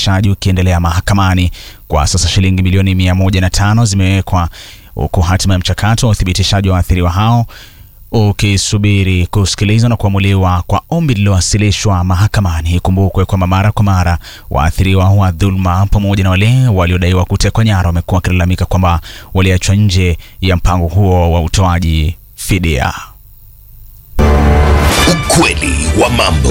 uthibitishaji ukiendelea mahakamani. Kwa sasa shilingi milioni mia moja na tano zimewekwa huku hatima ya mchakato wa uthibitishaji wa waathiriwa hao ukisubiri kusikilizwa na kuamuliwa kwa ombi lililowasilishwa mahakamani. Ikumbukwe kwamba mara kwa mara waathiriwa wa dhuluma pamoja na wale waliodaiwa kutekwa nyara wamekuwa wakilalamika kwamba waliachwa nje ya mpango huo wa utoaji fidia. Ukweli wa mambo.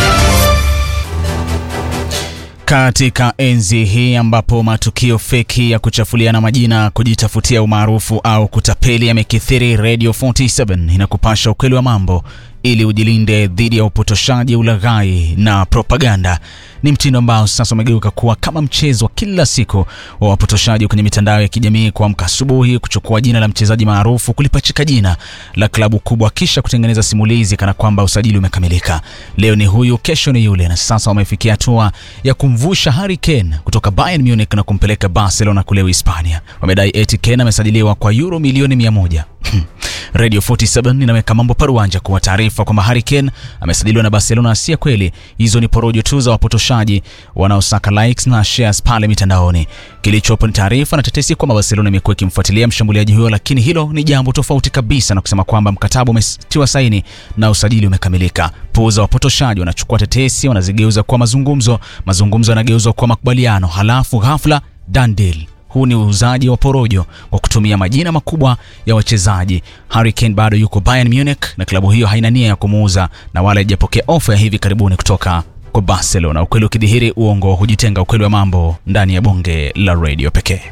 Katika enzi hii ambapo matukio feki ya kuchafuliana majina, kujitafutia umaarufu au kutapeli yamekithiri, Radio 47 inakupasha ukweli wa mambo ili ujilinde dhidi ya upotoshaji, ulaghai na propaganda. Ni mtindo ambao sasa umegeuka kuwa kama mchezo wa kila siku wa wapotoshaji kwenye mitandao ya kijamii, kuamka asubuhi, kuchukua jina la mchezaji maarufu, kulipachika jina la klabu kubwa, kisha kutengeneza simulizi kana kwamba usajili umekamilika. Leo ni huyu, kesho ni yule, na sasa wamefikia hatua ya kumvusha Harry Kane kutoka Bayern Munich na kumpeleka Barcelona kule Hispania. Wamedai eti Kane amesajiliwa kwa euro milioni mia moja. Radio 47 inaweka mambo paruanja kuwa taarifa kwamba Harry Kane amesajiliwa na Barcelona si ya kweli. Hizo ni porojo tu za wapotoshaji wanaosaka likes na shares pale mitandaoni. Kilichopo ni taarifa na tetesi kwamba Barcelona imekuwa ikimfuatilia mshambuliaji huyo, lakini hilo ni jambo tofauti kabisa na kusema kwamba mkataba umetiwa saini na usajili umekamilika. Puuza wapotoshaji, wanachukua tetesi wanazigeuza kuwa mazungumzo, mazungumzo yanageuzwa kuwa makubaliano, halafu ghafla done deal. Huu ni uuzaji wa porojo kwa kutumia majina makubwa ya wachezaji. Harry Kane bado yuko Bayern Munich na klabu hiyo haina nia ya kumuuza na wala haijapokea ofa ya hivi karibuni kutoka kwa Barcelona. Ukweli ukidhihiri, uongo hujitenga. Ukweli wa mambo ndani ya bonge la radio pekee.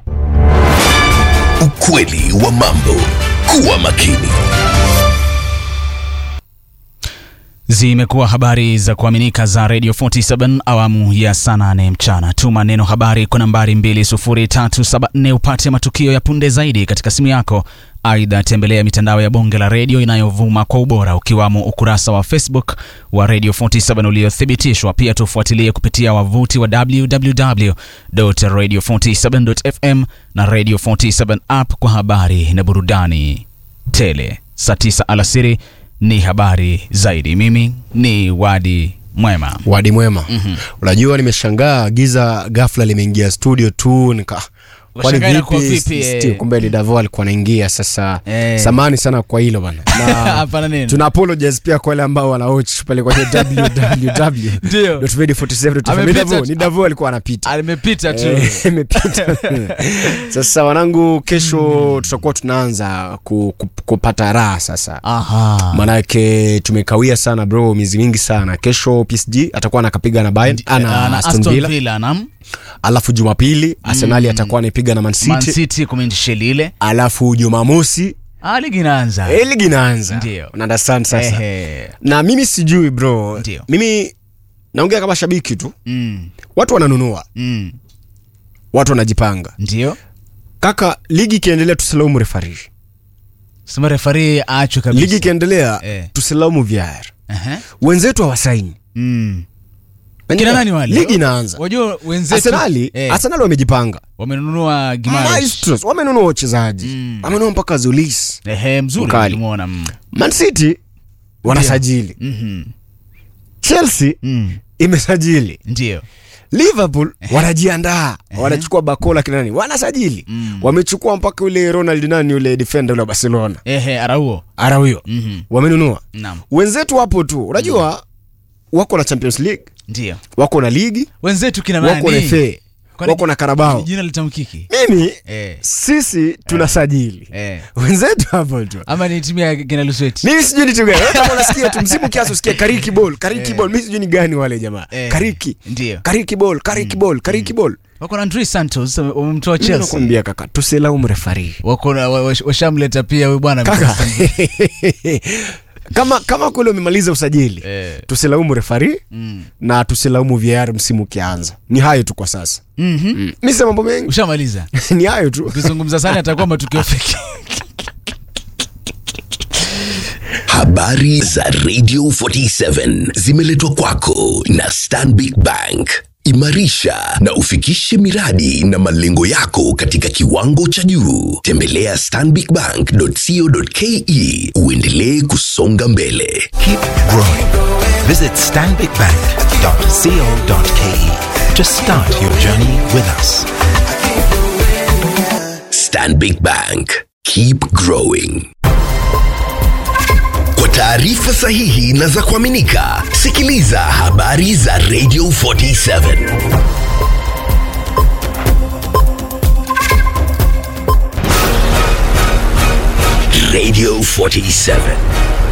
Ukweli wa mambo. Kuwa makini. Zimekuwa habari za kuaminika za Radio 47 awamu ya saa nane mchana. Tuma neno habari kwa nambari 20374 upate matukio ya punde zaidi katika simu yako. Aidha, tembelea mitandao ya bonge la redio inayovuma kwa ubora ukiwamo ukurasa wa Facebook wa Radio 47 uliothibitishwa. Pia tufuatilie kupitia wavuti wa www.radio47.fm na Radio 47 app kwa habari na burudani tele. Saa 9 alasiri ni habari zaidi. Mimi ni Wadi Mwema. Wadi mwema. Unajua, nimeshangaa giza ghafla limeingia studio tu nika kwani Ukashangaa inakuwa vipi? vipi, eh? Still, kumbe ni Davo alikuwa anaingia sasa. Eh. Samani sana kwa hilo bana, na Hapana nini? tuna apologize pia kwa wale ambao wanawatch pale kwenye www Ndio. Ni Davo, ni Davo alikuwa anapita Alimepita tu. Eh, imepita. Sasa wanangu, kesho tutakuwa tunaanza ku, ku, kupata raha sasa Aha. manake tumekawia sana bro, miezi mingi sana. Kesho PSG atakuwa anakapiga na Bayern ana Ana Aston Villa, Villa nam alafu Jumapili Arsenali atakuwa anaipiga na Man Man City, City kumindishe lile. alafu Jumamosi Ah, ligi inaanza. eh, ligi inaanza. Ndio. Una understand sasa? Ehe. Na mimi sijui bro, Ndio. mimi naongea kama shabiki tu, Mm. watu wananunua, Mm. watu wanajipanga. Ndio. Kaka, ligi ikiendelea tusilaumu refari, Sema refari aachwe kabisa. ligi ikiendelea Eh. tusilaumu VAR. Ehe. Wenzetu hawasaini Mm. Kina nani wale? Ligi inaanza. Wajua wenzetu Arsenali, eh, Arsenali wamejipanga wamenunua Gimares. Maestros wamenunua wachezaji Mm. wamenunua mpaka Zulis. Ehe, mzuri Mkali. nimeona. Mm. Man City wanasajili, Mhm. Chelsea Mm. imesajili, Ndio. Liverpool wanajiandaa, wanachukua Bakola kina nani, wanasajili Mm. wamechukua mpaka yule Ronald nani yule defender yule wa Barcelona Ehe, Araujo. Araujo Mhm. wamenunua. Naam. Wenzetu wapo tu, unajua wako na Champions League, Ndio. wako na ligi, Wenzetu kina wako na nani? FA, Kwani wako na Carabao. Jina litamkiki. Mimi Eh. sisi tunasajili Eh. wenzetu hapo tu Ama ni timu ya kina Lusweti. mimi sijui ni timu gani Wewe kama unasikia tu msimu kiasi usikie kariki ball kariki ball mimi sijui ni gani wale jamaa Eh. kariki Ndio. kariki ball kariki ball kariki ball Wako na Andres Santos wamemtoa mimi Chelsea. nakwambia kaka tusilaumu refari Wako na wa- wa- washamleta pia huyu bwana kaka kama kama kule umemaliza usajili Eh. tusilaumu refari Mm. na tusilaumu VAR msimu ukianza ni hayo tu kwa sasa Mhm. mm. mimi sema mambo mengi Ushamaliza. ni hayo tu Ukizungumza sana atakuwa matukio feki. Habari za Radio 47 zimeletwa kwako na Stanbic Bank. Imarisha na ufikishe miradi na malengo yako katika kiwango cha juu. Tembelea stanbicbank.co.ke uendelee kusonga mbele. Keep growing. Visit stanbicbank.co.ke to start your journey with us. Stanbic Bank. Keep growing. Kwa taarifa sahihi na za kuaminika, sikiliza habari za Radio 47. Radio 47.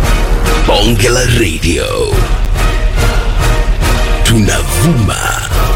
Bonge la Radio. Tunavuma